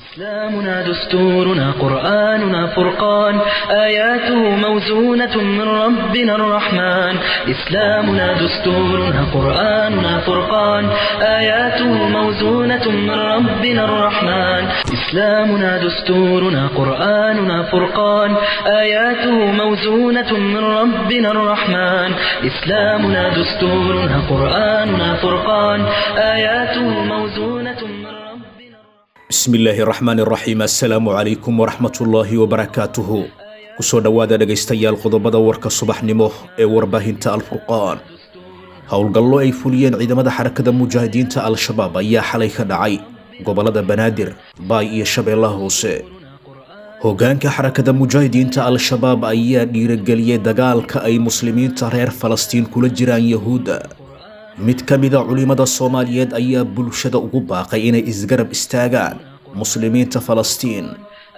إسلامنا دستورنا قرآننا فرقان آياته موزونة من ربنا الرحمن إسلامنا دستورنا قرآننا فرقان آياته موزونة من ربنا الرحمن إسلامنا دستورنا قرآننا فرقان آياته موزونة من ربنا الرحمن إسلامنا دستورنا قرآننا فرقان آياته موزونة من ربنا bismi illaahi raxmaan raxiim assalaamu calaykum waraxmatullaahi wabarakaatuhu kusoo dhowaada dhegaystayaal qodobada warka subaxnimo ee warbaahinta alfurqaan howlgallo ay fuliyeen ciidamada xarakada mujaahidiinta al-shabaab ayaa xalay ka dhacay gobollada banaadir baay iyo shabeellaha hoose hoggaanka xarakada mujaahidiinta al-shabaab ayaa dhiirageliyey dagaalka ay muslimiinta reer falastiin kula jiraan yahuudda mid ka mida culimmada soomaaliyeed ayaa bulshada ugu baaqay inay isgarab istaagaan muslimiinta falastiin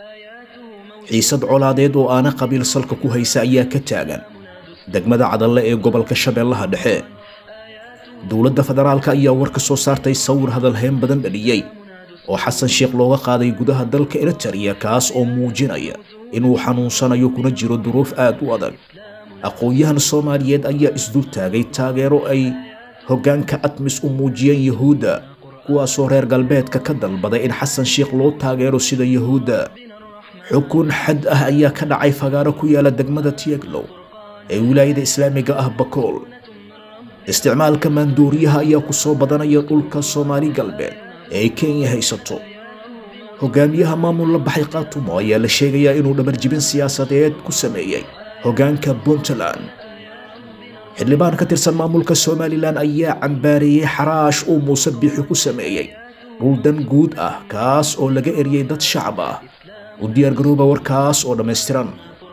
xiisad colaadeed oo aana qabiil salka ku haysa ayaa ka taagan degmada cadalle ee gobolka shabeellaha dhexe dowladda federaalka ayaa war ka soo saartay sawir hadalhayn badan dhaliyey oo xasan sheekh looga qaaday gudaha dalka eritariya kaas oo muujinaya inuu xanuunsanayo kuna jiro duruuf aad u adag aqoon-yahan soomaaliyeed ayaa isdul taagay taageero ay hoggaanka admis u muujiyeen yahuudda kuwaasoo reer galbeedka ka dalbaday in xasan sheekh loo taageero sida yahuudda xukun xad ah ayaa ka dhacay fagaaro ku yaala degmada tieglow ee wilaayada islaamiga ah bakool isticmaalka maanduuriyaha ayaa ku soo badanaya dhulka soomaali galbeed ee ay kenya haysato hogaamiyaha maamul la baxay khaatumo ayaa la sheegayaa inuu dhabarjibin siyaasadeed ku sameeyey hoggaanka puntland xildhibaan ka tirsan maamulka somalilan ayaa cambaareeyey xaraash uu muuse biixi ku sameeyey dhul dan guud ah kaas oo laga eriyey dad shacab ah u diyaargarooba warkaas oo dhammaystiran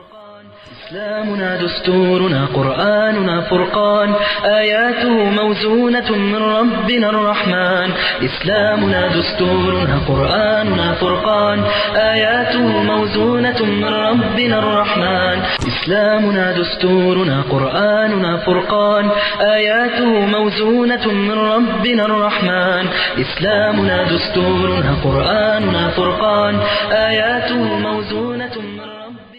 إسلامنا دستورنا قرآننا فرقان آياته موزونة من ربنا الرحمن إسلامنا دستورنا قرآننا فرقان آياته موزونة من ربنا الرحمن إسلامنا دستورنا قرآننا فرقان آياته موزونة من ربنا الرحمن إسلامنا دستورنا قرآننا فرقان آياته موزونة من ربنا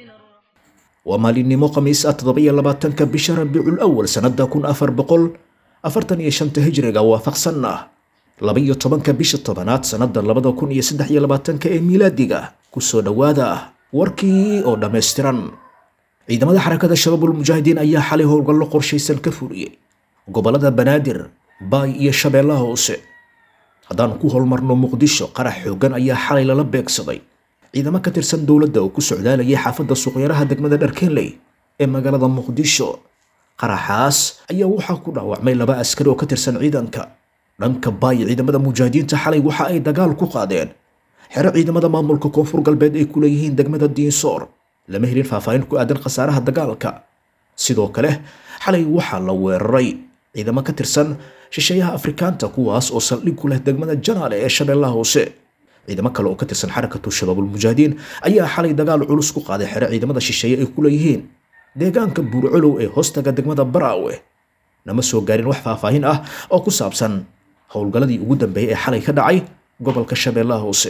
waa maalinimo khamiis ah toddoba-iyo labaatanka bisha rabiicul awal sannada kun afar boqol afartan iyo shanta hijriga waafaqsan ah laba-iyo tobanka bisha tobanaad sannada labada kun iyo saddex iyo labaatanka ee miilaadiga kusoo dhowaada warkii oo dhammaystiran ciidamada xarakada shabaabul mujaahidiin ayaa xalay howlgallo qorshaysan ka fuliyey gobollada banaadir baay iyo shabeellaha hoose haddaan ku holmarno muqdisho qarax xooggan ayaa xalay lala beegsaday ciidamo ka tirsan dowladda oo ku socdaalayay xaafadda suuqyaraha degmada dharkenley ee magaalada muqdisho qaraxaas ayaa waxaa ku dhaawacmay laba askari oo ka tirsan ciidanka dhanka baay ciidamada mujaahidiinta xalay waxa ay dagaal ku qaadeen xero ciidamada maamulka koonfur galbeed ay ku leeyihiin degmada diinsoor lama helin faahfaahin ku aadan khasaaraha dagaalka sidoo kale xalay waxaa la weeraray ciidamo ka tirsan shisheeyaha afrikaanta kuwaas oo saldhig ku leh degmada janaale ee shabeellaha hoose ciidamo kale oo ka tirsan xarakatu shabaabul mujaahidiin ayaa xalay dagaal culus ku qaaday xero ciidamada shisheeye ay ku leeyihiin deegaanka buurcolow ee hoostaga degmada baraawe nama soo gaarin wax faahfaahin ah oo ku saabsan howlgalladii ugu dambeeyey ee xalay ka dhacay gobolka shabeellaha hoose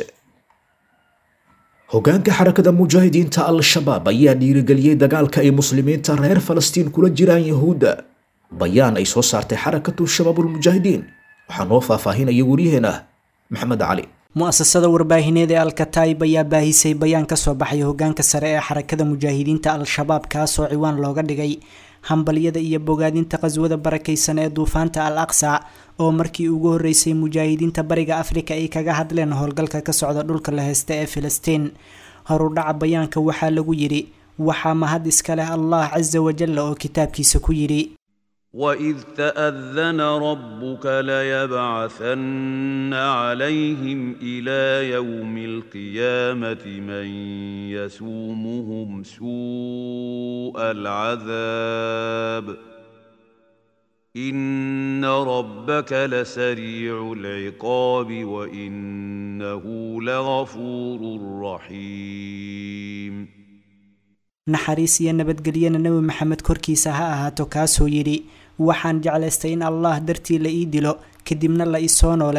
hoggaanka xarakada mujaahidiinta al-shabaab ayaa dhiirigeliyey dagaalka ay muslimiinta reer falastiin kula jiraan yahuudda bayaan ay soo saartay xarakatu shabaabul mujaahidiin waxaa noo faahfaahinaya waryaheena maxamed cali mu-asasada warbaahineed ee alkataib ayaa baahisay bayaan ka soo baxay hoggaanka sare ee xarakada mujaahidiinta al-shabaab kaasoo ciwaan looga dhigay hambalyada iyo bogaadinta qaswada barakaysan ee duufaanta al aqsa oo markii ugu horreysay mujaahidiinta bariga afrika ay kaga hadleen howlgalka ka socda dhulka la heysta ee filistiin horudhaca bayaanka waxaa lagu yidhi waxaa mahad iska leh allah casa wajalla oo kitaabkiisa ku yidhi واذ تاذن ربك ليبعثن عليهم الى يوم القيامه من يسومهم سوء العذاب ان ربك لسريع العقاب وانه لغفور رحيم naxariis iyo nabadgelyana nebi maxamed korkiisa ha ahaato kaasoo yidhi waxaan jeclaystay in allah dartii la ii dilo kadibna la isoo nooleeyo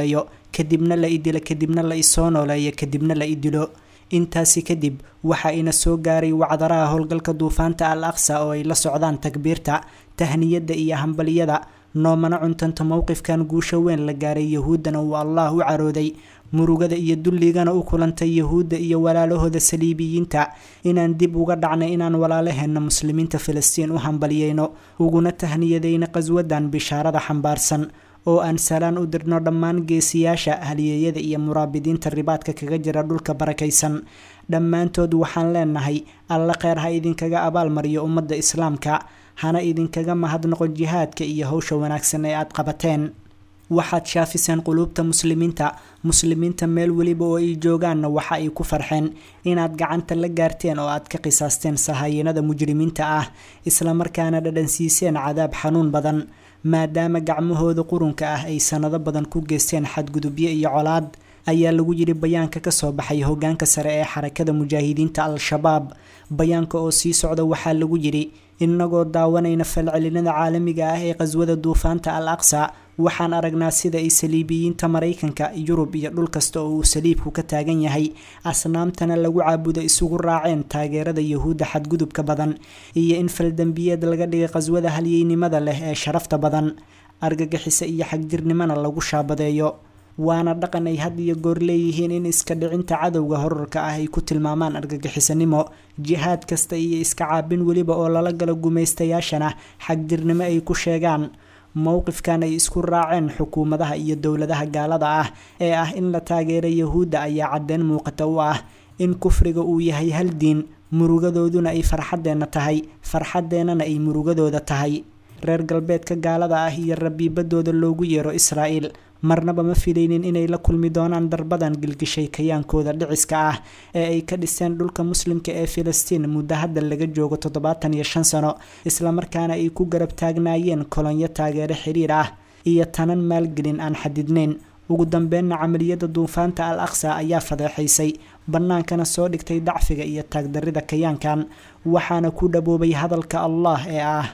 kadibna la idilo kadibna la isoo nooleeyo kadibna la idilo intaasi kadib waxaa ina soo gaaray wacdaraha howlgalka duufaanta al aqsa oo ay la socdaan takbiirta tahniyadda iyo hambaliyada noomana cuntanta mowqifkan guusho weyn la gaaray yahuuddana uu allah u carooday murugada iyo dulligana u kulantay yahuudda iyo walaalahooda saliibiyiinta inaan dib uga dhacnay inaan walaalaheenna muslimiinta filistiin u hambaliyeyno uguna tahniyadayna qaswadan bishaarada xambaarsan oo aan salaan u dirno dhammaan geesiyaasha haliyeeyada iyo muraabidiinta ribaadka kaga jira dhulka barakaysan dhammaantood waxaan leenahay alla kheyr ha idinkaga abaalmariyo ummadda islaamka hana idinkaga mahadnoqo jihaadka iyo howsha wanaagsan ee aad qabateen waxaad shaafiseen quluubta muslimiinta muslimiinta meel weliba oo ay joogaanna waxa ay ku farxeen inaad gacanta la gaarteen oo aad ka qisaasteen sahaayinada mujrimiinta ah islamarkaana dhadhansiiseen cadaab xanuun badan maadaama gacmahooda qurunka ah ay sanado badan ku geysteen xadgudubyo iyo colaad ayaa lagu yidhi bayaanka kasoo baxay hogaanka sare ee xarakada mujaahidiinta al-shabaab bayaanka oo sii socda waxaa lagu yidhi inagoo daawanayna falcelinada caalamiga ah ee qaswada duufaanta al aqsa waxaan aragnaa sida ay saliibiyiinta maraykanka yurub iyo dhul kasta oo uu saliibku ka taagan yahay asnaamtana lagu caabudo isugu raaceen taageerada yahuudda xadgudubka badan iyo in faldembiyeed laga dhigay qaswada halyeynimada leh ee sharafta badan argagixisa iyo xagjirnimona lagu shaabadeeyo waana dhaqan ay had iyo goor leeyihiin in iska dhicinta cadowga horarka ah ay ku tilmaamaan argagixisanimo jihaad kasta iyo iska caabin weliba oo lala galo gumaystayaashana xagjirnimo ay ku sheegaan mowqifkan ay isku raaceen xukuumadaha iyo dowladaha gaalada ah ee ah in la taageera yahuudda ayaa caddeyn muuqata u ah in kufriga uu yahay hal diin murugadooduna ay farxaddeenna tahay farxadeennana ay murugadooda tahay reer galbeedka gaalada ah iyo rabiibadooda loogu yeero israa'iil marnaba ma filaynin inay la kulmi doonaan darbadan gilgishay kayaankooda dhiciska ah ee ay ka dhiseen dhulka muslimka ee filistiin muddo hadda laga joogo toddobaatan iyo shan sano islamarkaana ay ku garab taagnaayeen kolonyo taageero xiriir ah iyo tanan maalgelin aan xadidnayn ugu dambeynna camaliyada duufaanta al aqsa ayaa fadeexaysay bannaankana soo dhigtay dacfiga iyo taagdarrida kayaankan waxaana ku dhaboobay hadalka allah ee ah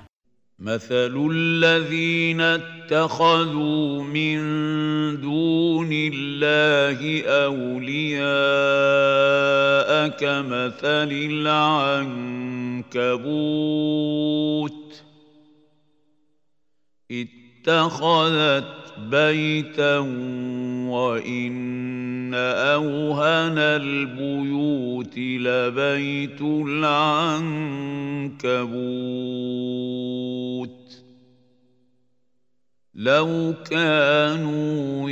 مثل الذين اتخذوا من دون الله أولياء كمثل العنكبوت اتخذت بيتا وإن أوهن البيوت لبيت العنكبوت لو كانوا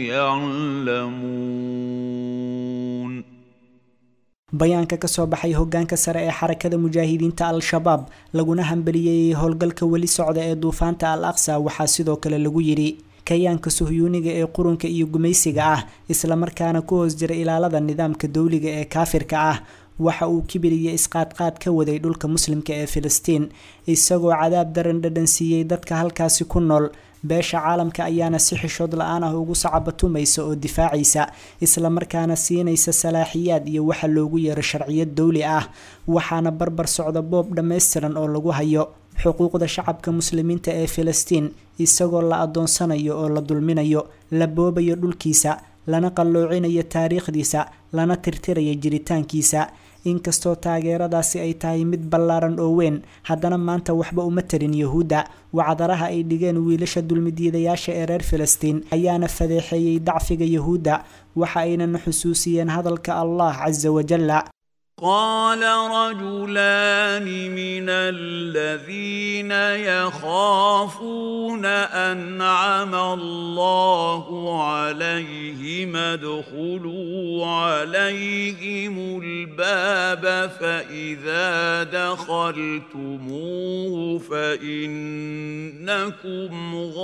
يعلمون bayaanka kasoo baxay hogaanka sare ee xarakada mujaahidiinta al-shabaab laguna hambaliyeeyey howlgalka weli socda ee duufaanta al aqsa waxaa sidoo kale lagu yidhi kayaanka suhyuuniga ee qurunka iyo gumaysiga ah islamarkaana ku hoos jira ilaalada nidaamka dowliga ee kaafirka ah waxa uu kibir iyo isqaadqaad ka waday dhulka muslimka ee filistiin isagoo cadaab daran dhadhansiiyey dadka halkaasi ku nool beesha caalamka ayaana si xishood la-aan ah ugu sacabatumaysa oo difaacaysa islamarkaana siinaysa salaaxiyaad iyo waxa loogu yeero sharciyad dowli ah waxaana barbar socda boob dhammaystiran oo lagu hayo xuquuqda shacabka muslimiinta ee filistiin isagoo la adoonsanayo oo la dulminayo la boobayo dhulkiisa lana qalloocinayo taariikhdiisa lana tirtirayo jiritaankiisa inkastoo taageeradaasi ay tahay mid ballaaran oo weyn haddana maanta waxba uma tarin yahuudda wacdaraha ay dhigeen wiilasha dulmidiidayaasha ee reer filistiin ayaana fadeexeeyey dacfiga yahuudda waxa aynana xusuusiyeen hadalka allah casa wajalla قال رجلان من الذين يخافون أنعم الله عليهم ادخلوا عليهم الباب فإذا دخلتموه فإنكم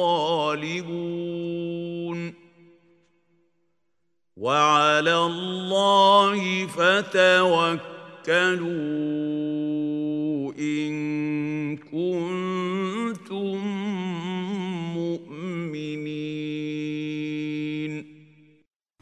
غالبون وعلى الله فتوكلوا إن كنتم مؤمنين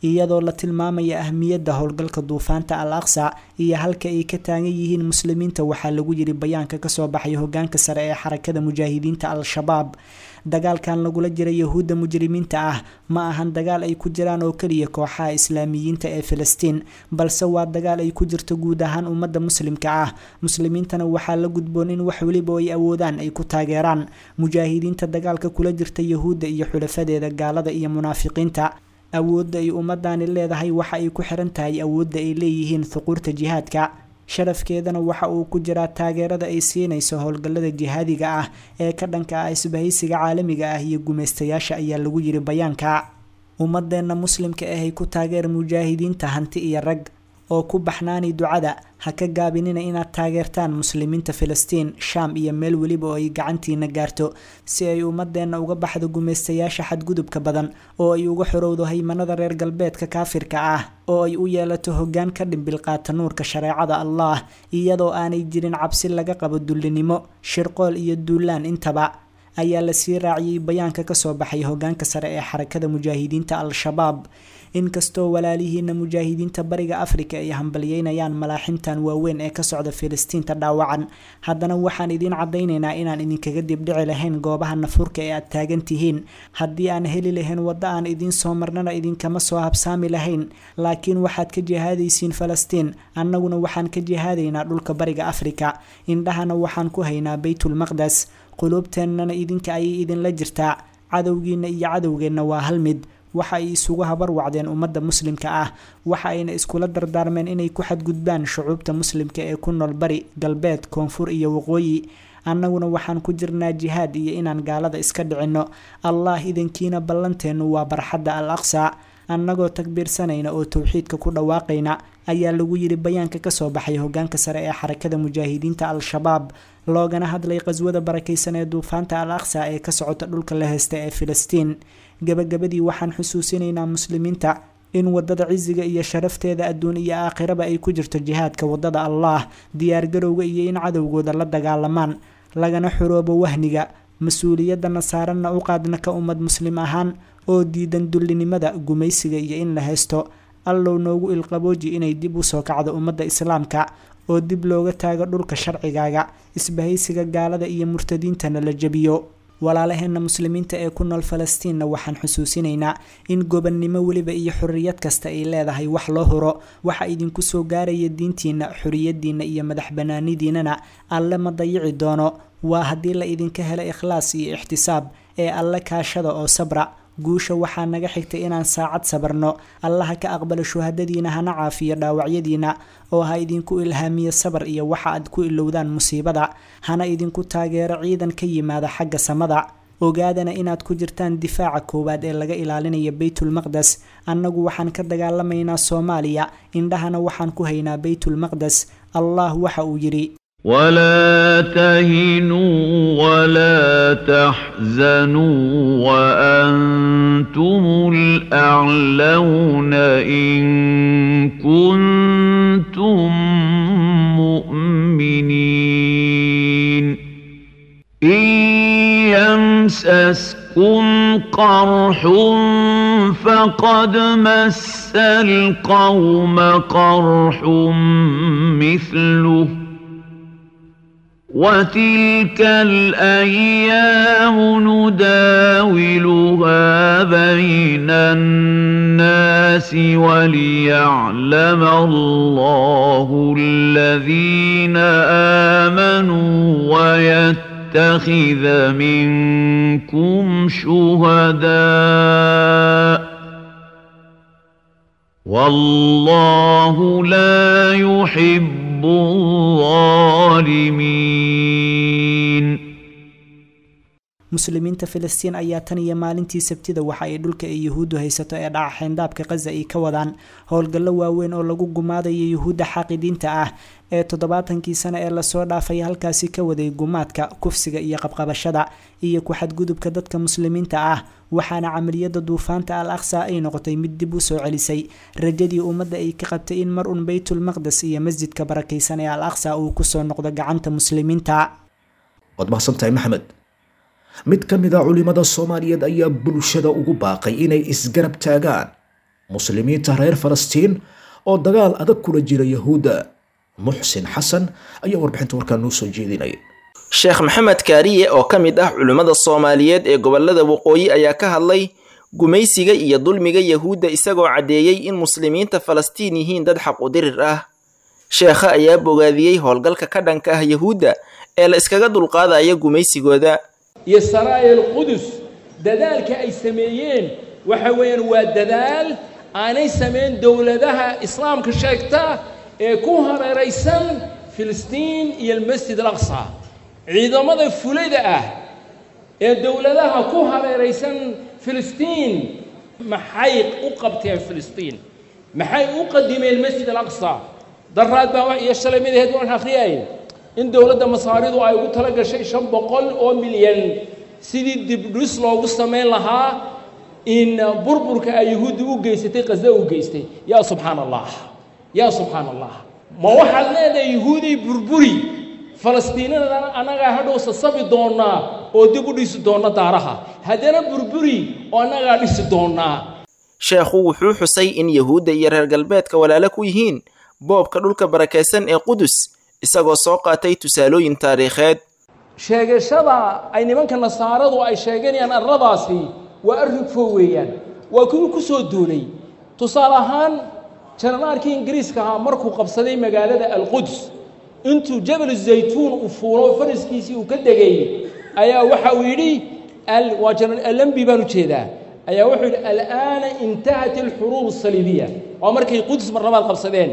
iyadoo la tilmaamaya ahmiyadda howlgalka duufaanta al aqsa iyo halka ay ka taagan yihiin muslimiinta waxaa lagu yiri bayaanka kasoo baxay hogaanka sare ee xarakada mujaahidiinta al-shabaab dagaalkan lagula jira yahuudda mujrimiinta ah ma ahan dagaal ay ku jiraan oo keliya kooxaha islaamiyiinta ee filistiin balse waa dagaal ay ku jirto guud ahaan ummadda muslimka ah muslimiintana waxaa la gudboon in wax weliba ay awoodaan ay ku taageeraan mujaahidiinta dagaalka kula jirta yahuudda iyo xulafadeeda gaalada iyo munaafiqiinta awoodda ay ummadani leedahay waxa ay ku xiran tahay awoodda ay leeyihiin thuquurta jihaadka sharafkeedana waxa uu ku jiraa taageerada ay siinayso howlgallada jihaadiga ah ee ka dhanka ah isbahaysiga caalamiga ah iyo gumaystayaasha ayaa lagu yiri bayaanka ummadeenna muslimka ahay ku taageer mujaahidiinta hanti iyo rag oo ku baxnaani ducada ha ka gaabinina inaad taageertaan muslimiinta filistiin shaam iyo meel weliba oo ay gacantiina gaarto si ay ummadeenna uga baxdo gumaystayaasha xadgudubka badan oo ay uga xorowdo haymanada reer galbeedka kaafirka ah oo ay u yeelato hoggaan ka dhimbil qaata nuurka shareecada allah iyadoo aanay jirin cabsi laga qabo dullinimo shirqool iyo duulaan intaba ayaa lasii raaciyey bayaanka kasoo baxay hogaanka sare ee xarakada mujaahidiinta al-shabaab inkastoo walaalihiina mujaahidiinta bariga afrika ay hambalyeynayaan malaaximtan waaweyn ee ka socda filistiinta dhaawacan haddana waxaan idiin cadaynaynaa inaan idinkaga dibdhici lahayn goobaha nafurka ee aad taagan tihiin haddii aan heli lahayn waddo aan idiin soo marnana idinkama soo habsaami lahayn laakiin waxaad ka jihaadaysiin falastiin annaguna waxaan ka jihaadaynaa dhulka bariga afrika indhahana waxaan ku haynaa baytulmaqdes quluubteennana idinka ayay idinla jirtaa cadowgiina iyo cadowgeenna waa hal mid waxa ay isugu habar wacdeen ummadda muslimka ah waxa ayna iskula dardaarmeen inay ku xadgudbaan shucuubta muslimka ee ku nool bari galbeed koonfur iyo waqooyi annaguna waxaan ku jirnaa jihaad iyo inaan gaalada iska dhicinno allah idankiina ballanteennu waa barxadda al aqsa annagoo takbiirsanayna oo towxiidka ku dhawaaqayna ayaa lagu yiri bayaanka kasoo baxay hogaanka sare ee xarakada mujaahidiinta al-shabaab loogana hadlay qaswada barakaysan ee duufaanta al aqsa ee ka socota dhulka la heysta ee filistiin gabagabadii waxaan xusuusinaynaa muslimiinta in wadada cisiga iyo sharafteeda adduun iyo aakhiraba ay ku jirto jihaadka wadada allah diyaargarowga iyo in cadowgooda la dagaalamaan lagana xoroobo wahniga mas-uuliyadana saaranna u qaadna ka ummad muslim ahaan oo diidan dullinimada gumaysiga iyo in la haysto allow noogu ilqabooji inay dib usoo kacdo ummadda islaamka oo dib looga taago dhulka sharcigaaga isbahaysiga gaalada iyo murtadiintana la jebiyo walaalaheenna muslimiinta ee ku nool falastiinna waxaan xusuusinaynaa in gobannimo weliba iyo xorriyad kasta ay leedahay wax loo huro waxa idinku soo gaaraya diintiina xorriyadiina iyo madax banaanidiinana alle ma dayici doono waa haddii la idinka helo ikhlaas iyo ixtisaab ee alle kaashada oo sabra guusha waxaa naga xigtay inaan saacad sabarno allaha ka aqbalo shuhadadiina hana caafiyo dhaawacyadiina oo ha idinku ilhaamiyo sabar iyo waxa aad ku ilowdaan musiibada hana idinku taageero ciidan ka yimaada xagga samada ogaadana inaad ku jirtaan difaaca koowaad ee laga ilaalinayo baytulmaqdes annagu waxaan ka dagaalamaynaa soomaaliya indhahana waxaan ku haynaa baytulmaqdes allah waxa uu yidhi ولا تهنوا ولا تحزنوا وأنتم الأعلون إن كنتم مؤمنين إن يمسسكم قرح فقد مس القوم قرح مثله وتلك الأيام نداولها بين الناس وليعلم الله الذين آمنوا ويتخذ منكم شهداء والله لا يحب الظالمين muslimiinta filistiin ayaa tan iyo maalintii sabtida waxa ay dhulka ay yuhuuddu haysato ee dhaca xeyndaabka khaza ay ka wadaan howlgallo waaweyn oo lagu gumaadayo yuhuudda xaaqidiinta ah ee toddobaatankii sane ee lasoo dhaafay halkaasi ka waday gumaadka kufsiga iyo qabqabashada iyo ku-xadgudubka dadka muslimiinta ah waxaana camaliyada duufaanta al aqsa ay noqotay mid dib u soo celisay rajadii ummadda ay ka qabtay in mar un baytulmaqdes iyo masjidka barakaysan ee al aqsa uu kusoo noqdo gacanta muslimiinta waad mahadsantahay maxamed mid ka mid a culimada soomaaliyeed ayaa bulshada ugu baaqay inay isgarab taagaan muslimiinta reer falastiin oo dagaal adag kula jira yahuudda muxsin xasan ayaa warbixinta warkaa noo soo jeedinaya sheekh maxamed kaariye oo ka mid ah culimmada soomaaliyeed ee gobolada waqooyi ayaa ka hadlay gumaysiga iyo dulmiga yahuudda isagoo caddeeyey in muslimiinta falastiin yihiin dad xaq u dirir ah sheekha ayaa bogaadiyey howlgalka ka dhanka ah yahuudda ee la iskaga dulqaadaya gumaysigooda iyo saraayal qudus dadaalka ay sameeyeen waxa weeyaan waa dadaal aanay samayn dowladaha islaamka sheegta ee ku hareeraysan filistiin iyo almasjid alaqsa ciidamada fulada ah ee dowladaha ku hareeraysan filistiin maxay u qabteen filistiin maxay u qadimeen masjid alaqsa daraad baa iyo shalay midaheed waan akhriyay in dowladda masaaridu ay ugu tala gashay shan boqol oo milyan sidii dibdhis loogu samayn lahaa in burburka ay yahuudda u geysatay qasda u geystay yaa subxaan allah yaa subxaan allah ma waxaad leedahay yahuuday burburi falastiinadana annagaa hadhow sasabi doonnaa oo dib u dhisi doonna daaraha haddana burburi oo annagaa dhisi doonnaa sheekhu wuxuu xusay in yahuudda iyo reer galbeedka walaalo ku yihiin boobka dhulka barakaysan ee qudus isagoo soo qaatay tusaalooyin taariikheed sheegashada ay nimanka nasaaradu ay sheeganayaan arladaasi waa arrin foo weeyaan waa kuwii ku soo duulay tusaale ahaan janaraarkii ingiriiska ahaa markuu qabsaday magaalada alquds intuu jabal zaytuun uu fuulo faraskiisii uu ka degay ayaa waxa uu yidhi waa janaral alambi baan u jeedaa ayaa wuxuu yidhi al'aana intahat alxuruub asaliibiya waa markay quds mar labaad qabsadeen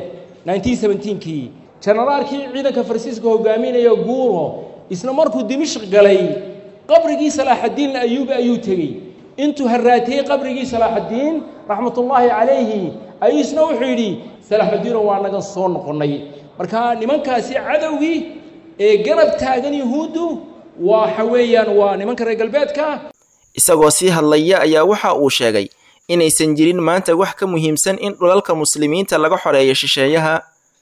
1917kii janaraalkii ciidanka farsiiska hogaaminaya guuro isna markuu dimishq galay qabrigii salaaxaddiin ayuubi ayuu tegey intuu harraatiyey qabrigii salaaxaddiin raxmatullaahi calayhi ayuu isna wuxuu yidhi salaaxaddiino waa nagan soo noqonnay marka nimankaasi cadowgii ee garab taagan yahuuddu waxa weeyaan waa nimanka reer galbeedka isagoo sii hadlaya ayaa waxa uu sheegay inaysan jirin maanta wax ka muhiimsan in dhulalka muslimiinta laga xoreeyo shisheeyaha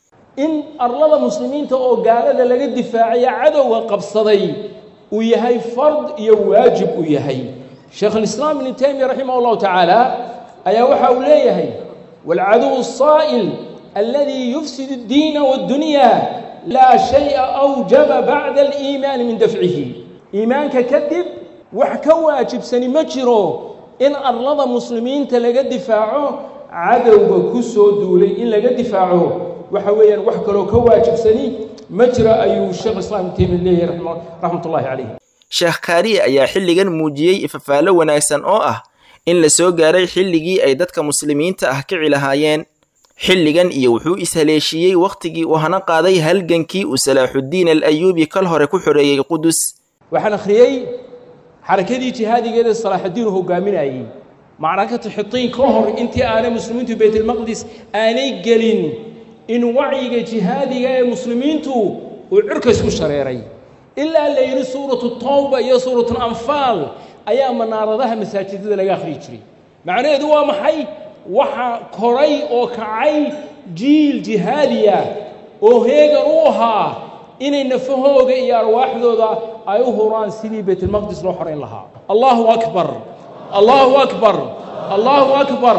in arlada muslimiinta oo gaalada laga difaacaya cadowga qabsaday uu yahay fard iyo waajib uu yahay sheekh alislaam ibnu taymiya raximah allahu tacaala ayaa waxa uu leeyahay waalcaduw asaa'il alladii yufsid addiina waaddunya laa shaya awjaba bacda aliimaani min dafcihi iimaanka kadib wax ka waajibsani ma jiro in arlada muslimiinta laga difaaco cadowga ku soo duulay in laga difaaco waxa weeyaan wax kaloo ka waajibsani ma jiro ayuu sheekh islaam ibnu taymiya leeyahay raxmatullahi calayh sheekh kaariye ayaa xilligan muujiyey ifafaalo wanaagsan oo ah in la soo gaaray xilligii ay dadka muslimiinta ah kici lahaayeen xilligan iyo wuxuu ishaleeshiiyey wakhtigii uu hana qaaday halgankii uu salaaxuddiin al ayuubi kal hore ku xoreeyey qudus waxaan akhriyey xarakadii jihaadigeeda salaaxaddiin uu hogaaminayey macrakatu xitiin ka hor intii aanay muslimiintu baytalmaqdis aanay gelin in wacyiga jihaadiga ee muslimiintu uu cirka isku shareeray ilaa la yidhi suuratu tawba iyo suuratu anfaal ayaa manaaradaha masaajidada laga akhriyi jiray macnaheedu waa maxay waxa koray oo kacay jiil jihaadiya oo heegan u ahaa inay nafahooga iyo arwaaxdooda ay u huraan sidii baytulmaqdis loo xorayn lahaa allahu akbar allahu akbar allahu akbar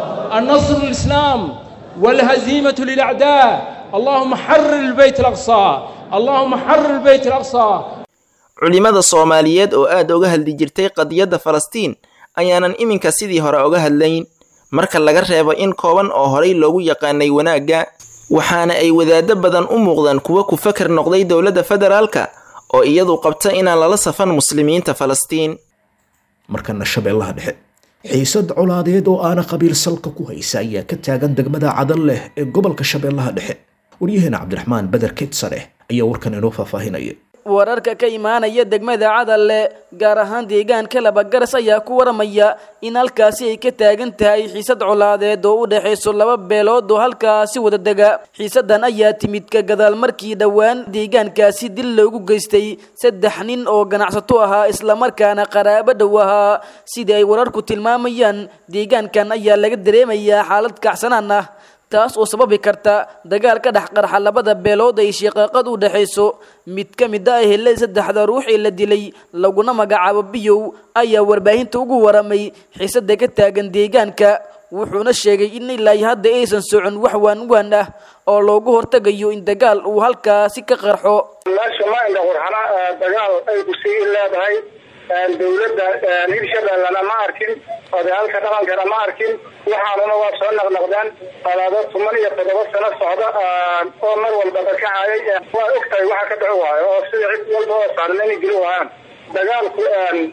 النصر الإسلام والهزيمة للأعداء اللهم حرر البيت الأقصى اللهم حرر البيت الأقصى culimada soomaaliyeed oo aad uga hadli jirtay qadiyadda falastiin ayaanan iminka sidii hore uga hadlayn marka laga reebo in kooban oo horay loogu yaqaanay wanaagga waxaana ay wadaado badan u muuqdaan kuwa ku fakar noqday dowladda federaalka oo iyadu qabta inaan lala safan muslimiinta falastiin markana shabeellaha dhexe xiisad colaadeed oo aana qabiil salka ku haysa ayaa ka taagan degmada cadan leh ee gobolka shabeellaha dhexe waryaheena cabdiraxmaan beder kedsareh ayaa warkan inoo faahfaahinaya wararka ka imaanaya degmada cadalle gaar ahaan deegaanka labagaras ayaa ku waramaya in halkaasi ay ka taagan tahay xiisad colaadeed oo u dhexayso laba beelood oo halkaasi wada dega xiisadan ayaa timid ka gadaal markii dhowaan deegaankaasi dil loogu geystay saddex nin oo ganacsato ahaa islamarkaana qaraabo dhow ahaa sidii ay wararku tilmaamayaan deegaankan ayaa laga dareemayaa xaalad kacsanaan ah taas oo sababi karta dagaal ka dhex qarxa labada beelood ay shiqaaqad u dhexayso mid ka mid ah helay saddexda ruux ee la dilay laguna magacaabo biyow ayaa warbaahinta ugu waramay xiisada ka taagan deegaanka wuxuuna sheegay in ilaa hadda aysan socon wax waanwaan ah oo loogu hortagayo in dagaal uu halkaasi ka qarxo meesha ma indha qurxana dagaal ay kusii leedahay dowladda hirshabellena ma arkin odayaalka dhaqankana ma arkin waxaanuna waa soo naqnaqdeen alaado toban iyo toddoba sano socda oo mar walba dakacayay waa og tahay waxa ka dhici waayo oo sida cid walba oo saaran inay geli waayaan dagaalku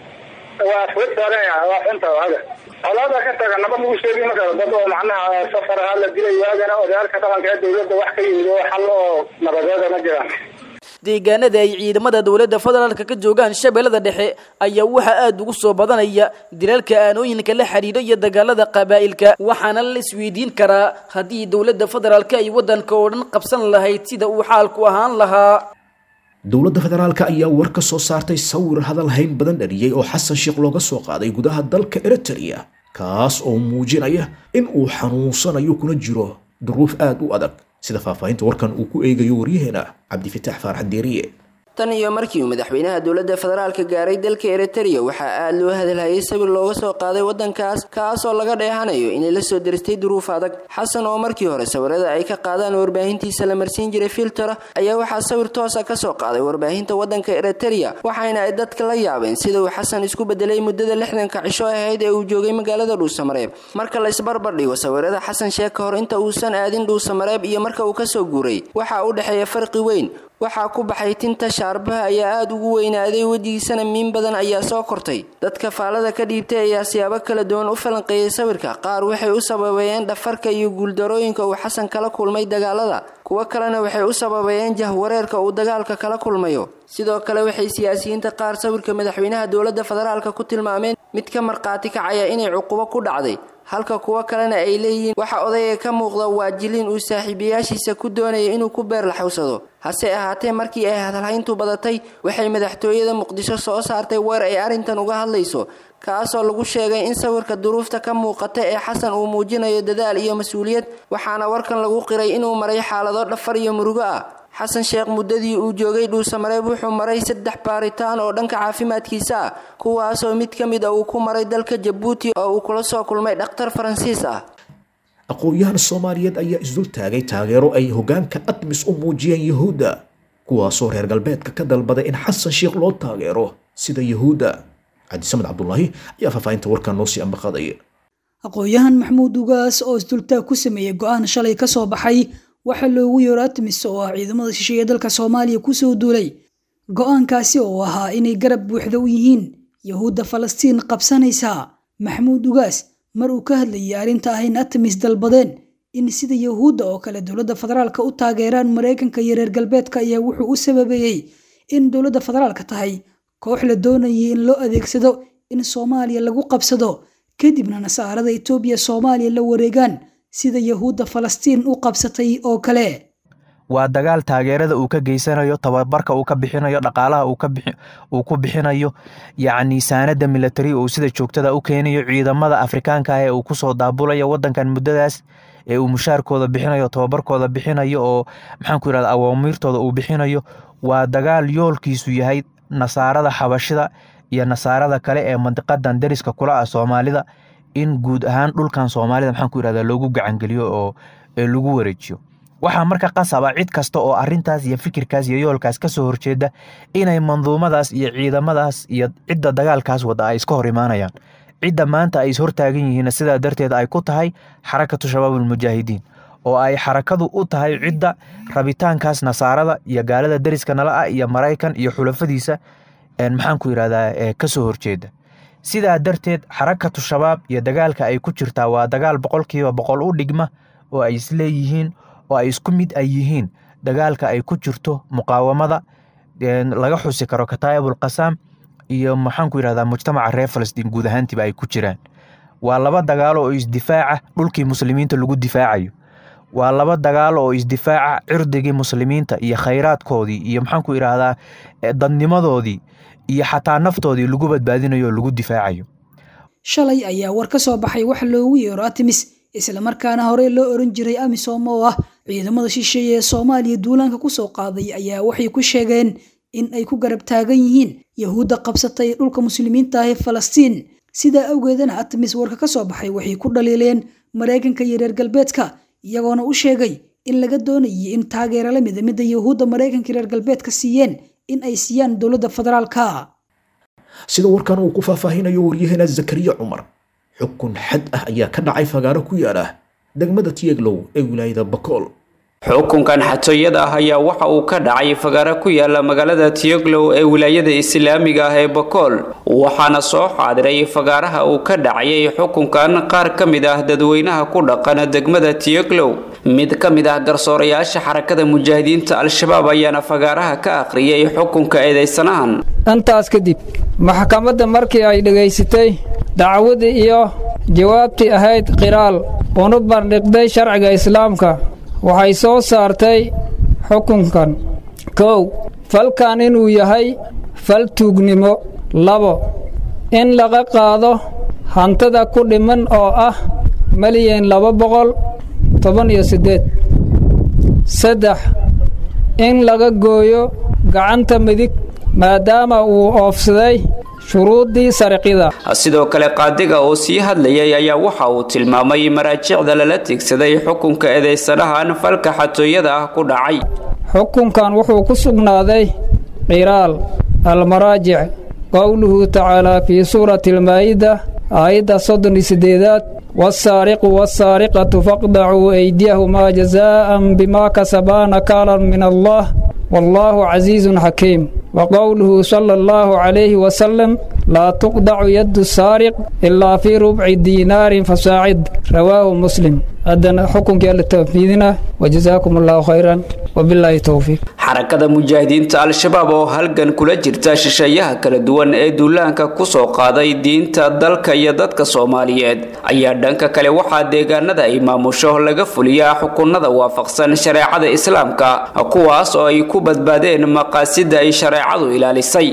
waa afwad saaraya waa xunta hada colaada ka taga naba lagu sheegi ma karo dad oo macnaha safar ahaa la dilay waagana odayaalka dhaqanka ee dowladda wax ka yimid oo xal oo nabadeeda ma jiraan deegaanada ay ciidamada dowladda federaalka ka joogaan shabeellada dhexe ayaa waxaa aada ugu soo badanaya dilalka aanooyinka la xidhiidha iyo dagaalada qabaa'ilka waxaana la isweydiin karaa haddii dowladda federaalka ay waddanka oo dhan qabsan lahayd sida uu xaalku ahaan lahaa dowladda federaalka ayaa war ka soo saartay sawir hadal hayn badan dhaliyey oo xasan sheekh looga soo qaaday gudaha dalka eritrea kaas oo muujinaya in uu xanuunsanayo kuna jiro duruuf aada u adag sida faahfaahinta warkan uu ku eegayo waryaheena cabdifitaax faarax deeriye tan iyo markii uu madaxweynaha dowladda federaalka gaaray dalka eritrea waxaa aada loo hadalhayay sawir looga soo qaaday waddankaas kaas oo laga dheehanayo inay la soo deristay duruuf adag xasan oo markii hore sawirada ay ka qaadaan warbaahintiisa la marsiin jiray filtera ayaa waxaa sawir toosa ka soo qaaday warbaahinta waddanka eritrea waxayna ay dadka la yaabeen sida uu xasan isku bedelay muddada lixdanka cisho ahayd ee uu joogay magaalada dhuusamareeb marka la isbarbar dhigo sawirada xasan sheek ka hor inta uusan aadin dhuusamareeb iyo marka uu kasoo guuray waxaa u dhexeeya farqi weyn waxaa ku baxay tinta shaarbaha ayaa aada ugu weynaaday wejigiisana miin badan ayaa soo kortay dadka faalada ka dhiibtay ayaa siyaabo kala duwan u falanqeeyay sawirka qaar waxay u sababeeyeen dhafarka iyo guuldarooyinka uu xasan kala kulmay dagaalada kuwo kalena waxay u sababeeyeen jahwareerka uu dagaalka kala kulmayo sidoo kale waxay siyaasiyiinta qaar sawirka madaxweynaha dowladda federaalka ku tilmaameen mid ka markhaati kacaya inay cuqubo ku dhacday halka kuwo kalena ay leeyihiin waxa odayga ka muuqda waa jiliin uu saaxiibayaashiisa ku doonaya inuu ku beerlaxowsado hase ahaatee markii ay hadalhayntu badatay waxay madaxtooyada muqdisho soo saartay weer ay arrintan uga hadlayso kaasoo lagu sheegay in sawirka duruufta ka muuqata ee xasan uu muujinayo dadaal iyo mas-uuliyad waxaana warkan lagu qiray inuu maray xaalado dhafar iyo murugo ah xasan sheekh muddadii uu joogay dhuusamareeb wuxuu maray saddex baaritaan oo dhanka caafimaadkiisa ah kuwaasoo mid ka mid a uu ku maray dalka jabuuti oo uu kula soo kulmay dhakhtar faransiis ah aqoon-yahan soomaaliyeed ayaa isdul taagay taageero ay hoggaanka admis u muujiyeen yuhuudda kuwaasoo reer galbeedka ka dalbaday in xasan sheekh loo taageero sida yuhuudda cabdisamed cabdulaahi ayaa faahfaahinta warkan noo sii ambaqadaya aqoon-yahan maxamuud ugaas oo isdultaag ku sameeyey go-aan shalay ka soo baxay waxaa loogu yeero atmis oo ah ciidamada shisheeye dalka soomaaliya kusoo duulay go-aankaasi oo ahaa inay garab buuxda u yihiin yahuudda falastiin qabsanaysa maxamuud ugaas mar uu ka hadlayay arrinta ah in atmis dalbadeen in sida yahuudda oo kale dowladda federaalka u taageeraan maraykanka iyo reer galbeedka ayaa wuxuu u sababeeyey in dowladda federaalka tahay koox la doonayay in loo adeegsado in soomaaliya lagu qabsado kadibna nasaarada etoobiya soomaaliya la wareegaan sida yahuudda falastiin u qabsatay oo kale waa dagaal taageerada uu ka geysanayo tababarka uu ka bixinayo dhaqaalaha uu ku bixinayo yacni saanada military uu sida joogtada u keenayo ciidamada afrikaanka ah ee uu kusoo daabulayo wadankan muddadaas ee uu mushaarkooda bixinayo tababarkooda bixinayo oo maxaanku yirahda awaamiirtooda uu bixinayo waa dagaal yoolkiisu yahay nasaarada xabashida iyo nasaarada kale ee mandiqadan dariska kula ah soomaalida in guud ahaan dhulkan soomaalida maxaanku yirahda loogu gacangeliyo oo lagu wareejiyo waxaa marka qasaba cid kasta oo arintaas iyo fikirkaas iyo yoolkaas kasoo horjeeda inay manduumadaas iyo ciidamadaas iyo cidda dagaalkaas wada ay iska hor imaanayaan cidda maanta ay ishortaagan yihiin sidaa darteed ay ku tahay xarakatu shabaabulmujaahidiin oo ay xarakadu u tahay cidda rabitaankaas nasaarada iyo gaalada dariska nala ah iyo maraykan iyo xulafadiisa maxaanku yirahdaa kasoo horjeeda sidaa darteed xarakatu shabaab iyo dagaalka ay ku jirtaa waa dagaal boqolkiiba boqol u dhigma oo ay isleeyihiin oo ay isku mid ay yihiin dagaalka ay ku jirto muqaawamada laga xusi karo kataayibul qasaam iyo maxaanku yirahdaa mujtamaca reer falastiin guud ahaantiiba ay ku jiraan waa laba dagaalo oo isdifaaca dhulkii muslimiinta lagu difaacayo waa laba dagaalo oo isdifaaca cirdigii muslimiinta iyo khayraadkoodii iyo maxaanku yidhaahdaa dadnimadoodii iyo xataa naftoodii lagu badbaadinayo oo lagu difaacayo shalay ayaa war ka soo baxay waxa loogu yeero atimis islamarkaana horey loo oran jiray amisom oo ah ciidamada shisheeye ee soomaaliya duulaanka kusoo qaaday ayaa waxay ku sheegeen in ay ku garab taagan yihiin yahuudda qabsatay dhulka muslimiinta ah ee falastiin sidaa awgeedana atmis warka ka soo baxay waxay ku dhaliileen maraykanka iyo reer galbeedka iyagoona u sheegay in laga doonayay in taageero la mida midda yuhuudda maraykanka reer galbeedka siiyeen in ay siiyaan dowladda federaalka sida warkan uu ku faahfaahinayo waryaheena zakariya cumar xukun xad ah ayaa ka dhacay fagaaro ku yaala degmada tiyeglow ee wilaayada bakool xukunkan xatooyada ah ayaa waxa uu ka dhacay fagaaro ku yaala magaalada tiyoglow ee wilaayada islaamiga ah ee bakool waxaana soo xaadiray fagaaraha uu ka dhacayay xukunkan qaar ka mid ah dadweynaha ku dhaqan degmada tiyoglow mid ka mid ah garsoorayaasha xarakada mujaahidiinta al-shabaab ayaana fagaaraha ka akhriyay xukunka eedeysanahan intaas kadib maxkamadda markii ay dhegaysatay dacwadii iyo jawaabtii ahayd qiraal una bandhigday sharciga islaamka waxay soo saartay xukunkan kow falkan inuu yahay fal tuugnimo labo in laga qaado hantada ku dhiman oo ah malyan laba boqol toban iyo siddeed saddex in laga gooyo gacanta midig maadaama uu oofsaday shuruuddii sariqida sidoo kale qaadiga oo sii hadlayay ayaa waxa uu tilmaamay maraajicda lala tigsaday xukunka eedeysanahan falka xatooyada ah ku dhacay xukunkan wuxuu ku sugnaaday qiraal almaraajic qowluhu tacaalaa fii suurati almaa'ida aayadda soddon iyo siddeedaad wasaariqu wasaariqatu faqdacuu aydiyahumaa jazaa'an bimaa kasabaa nakaalan min allah wallaahu casiizun xakiim waqowluhu sala allahu calayhi wasalam laa tuqdacu yaddu saariq ilaa fii rubci diinaarin fasaacid rawaahu muslim haddana xukunkii alla tawfiidina wajazaakum allahu khayran wabilaahi towfiiq xarakada mujaahidiinta al-shabaab oo halgan kula jirta shisheeyaha kala duwan ee duulaanka ku soo qaaday diinta dalka iyo dadka soomaaliyeed ayaa dhanka kale waxaa deegaanada ay maamusho laga fuliyaa xukunada waafaqsan shareecada islaamka kuwaas oo ay ku badbaadeen maqaasida ay shareecadu ilaalisay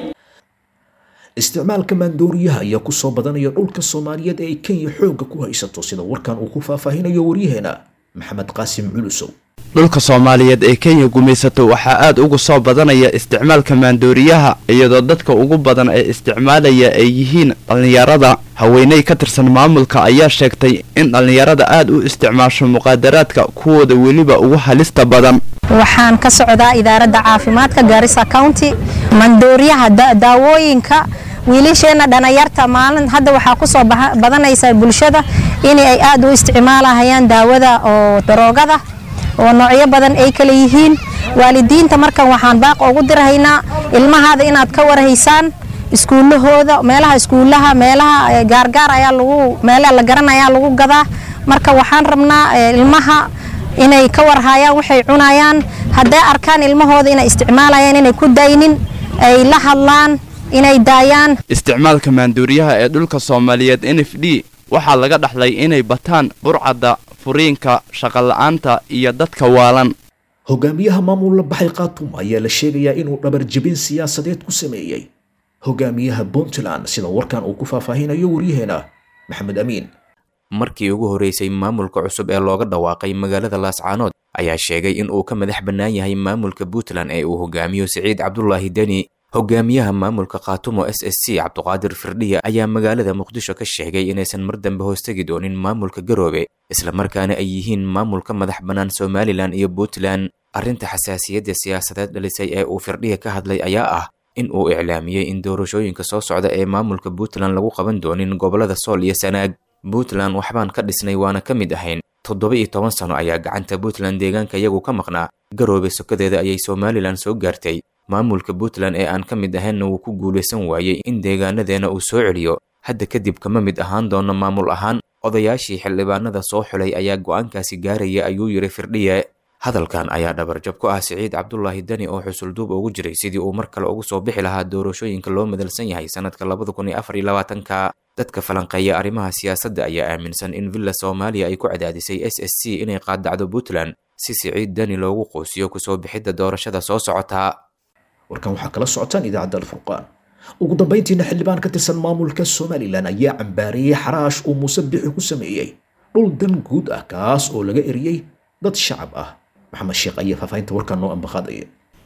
isticmaalka maandooriyaha ayaa ku soo badanaya dhulka soomaaliyeed ee ay kenya xoogga ku haysato sida warkan uu ku faahfaahinayo waryaheena maxamed qaasim culusow dhulka soomaaliyeed ee kenya gumaysato waxaa aad uga soo badanaya isticmaalka maandooriyaha iyadoo dadka ugu badan ee isticmaalaya ay yihiin dhallinyarada haweeney ka tirsan maamulka ayaa sheegtay in dhallinyarada aad u isticmaasho muqaadaraadka kuwooda weliba ugu halista badan waxaan ka socdaa idaaradda caafimaadka gaarisa county mandooriyaha daawooyinka wiilasheenna dhanayarta maalin hadda waxaa ku soo badanaysa bulshada in ay aad u isticmaalahayaan daawada oo daroogada oo noocyo badan ay kala yihiin waalidiinta markan waxaan baaq ugu dirahaynaa ilmahaada inaad ka warhaysaan iskuullahooda meelaha iskuullaha meelaha gaargaar ayaa lagu meelaha la garanayaa lagu gadaa marka waxaan rabnaa ilmaha inay ka warhayaan waxay cunayaan hadday arkaan ilmahooda inay isticmaalayaan inay ku daynin ay la hadlaan inay daayaan isticmaalka maanduuriyaha ee dhulka soomaaliyeed n f d waxaa laga dhaxlay inay bataan burcadda furiinka shaqola'aanta iyo dadka waalan hogaamiyaha maamul la baxay khatum ayaa la sheegayaa inuu dhabar jebin siyaasadeed ku sameeyey hogaamiyaha puntland sida warkan uu ku faahfaahinayo waryaheena maxamed amiin markii ugu horeysay maamulka cusub ee looga dhawaaqay magaalada laascaanood ayaa sheegay in uu ka madax bannaan yahay maamulka puntland ee uu hogaamiyo siciid cabdulaahi deni hogaamiyaha maamulka khaatumo s s c cabduqaadir firdhiya ayaa magaalada muqdisho ka sheegay inaysan mar dambe hoostegi doonin maamulka garoobe islamarkaana ay yihiin maamulka madax bannaan somalilan iyo puntland arrinta xasaasiyadda siyaasadeed dhalisay ee uu firdhiya ka hadlay ayaa ah in uu iclaamiyey in doorashooyinka soo socda ee maamulka puntland lagu qaban doonin gobollada sool iyo sanaag puntland waxbaan ka dhisnay waana ka mid ahayn toddoba iyo toban sano ayaa gacanta puntland deegaanka iyagu ka maqnaa garoobe sokadeeda ayay somalilan soo gaartay maamulka puntland ee aan ka mid ahaynna wuu ku guulaysan waayey in deegaanadeena uu soo celiyo hadda kadib kama mid ahaan doono maamul ahaan odayaashii xildhibaanada soo xulay ayaa go'aankaasi gaaraya ayuu yidhi firdhiye hadalkan ayaa dhabarjab ku ah siciid cabdulaahi deni oo xusulduub ugu jiray sidii uu mar kale ugu soo bixi lahaa doorashooyinka loo madalsan yahay sanadka labada kun iyo afar iyo labaatanka dadka falanqeeya arrimaha siyaasadda ayaa aaminsan in villa soomaaliya ay ku cadaadisay s s c inay qaadacdo puntland si siciid deni loogu quusiyo kusoo bixidda doorashada soo socota warkan waxaa kala socotaan idaacadda alfurqaan ugu dambayntiina xildhibaan ka tirsan maamulka somalilan ayaa cambaareeyey xaraash uu muuse bixi ku sameeyey dhul dan guud ah kaas oo laga eriyey dad shacab ah maxamed sheekh ayaa faahfaahinta warkan noo ambaqaadaya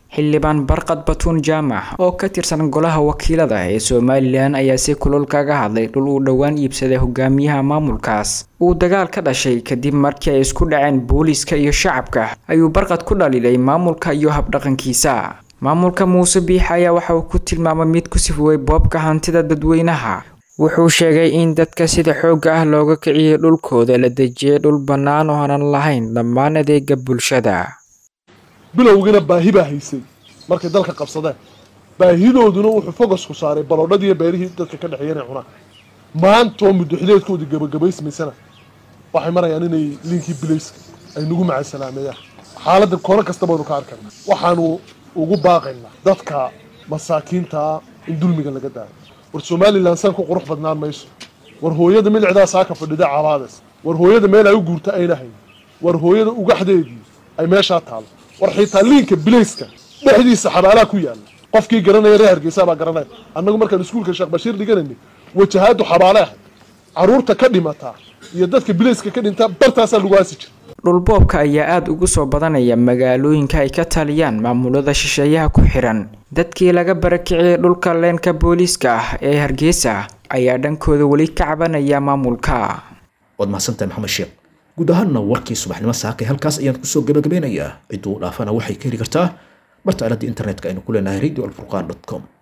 xildhibaan barqad batuun jaamac oo ka tirsan golaha wakiilada ee somalilan ayaa si kulul kaga hadlay dhul uu dhowaan iibsaday hogaamiyaha maamulkaas uu dagaal ka dhashay kadib markii ay isku dhaceen booliiska iyo shacabka ayuu barqad ku dhaliilay maamulka iyo habdhaqankiisa maamulka muuse biix ayaa waxa uu ku tilmaamay mid ku sifoway boobka hantida dadweynaha wuxuu sheegay in dadka sida xoogga ah looga kiciyay dhulkooda la dejiyay dhul bannaan oo aanan lahayn dhammaan adeega bulshada bilowgana baahi baa haysay markay dalka qabsadeen baahidooduna wuxuu fogasku saaray baloodhadiiyo beerihii dadka ka dhexeeya inay cunaan maantoo muddoxileedkoodii gabagabaysmaysana waxay marayaan inay liinkii bilayska ay nagu macasalaameeyaan xaaladda koono kasta baynu ka arkayna waxaanu ugu baaqaynaa dadka masaakiintaa in dulmiga laga daayo war somalilan san ku qurux badnaan mayso war hooyada milicdaa saaka fadhida cabaades war hooyada meel ay u guurta ayna hayn war hooyada ugaxdeedii ay meeshaa taalo war xitaa liinka bilayska dhexdiisa xabaalaha ku yaala qofkii garanaya reer hargeysa baa garanaya annagu markaan iskuulka sheekh bashiir dhiganaynay wajahaadu xabaale ahayd caruurta ka dhimataa iyo dadka bilayska ka dhintaa bartaasaa lagu aasi jira dhulboobka ayaa aada ugu soo badanaya magaalooyinka ay ka taliyaan maamulada shisheeyaha ku xiran dadkii laga barakiciyay dhulka leenka booliiska ah ee hargeysa ayaa dhankooda weli ka cabanaya maamulka waad mahadsantahay maxamed sheekh guud ahaanna warkii subaxnimo saakay halkaas ayaan kusoo gabagabeynayaa cidduu dhaafana waxay ka heli kartaa barta aaladda internetka aynu ku leenahay radio alfurqan com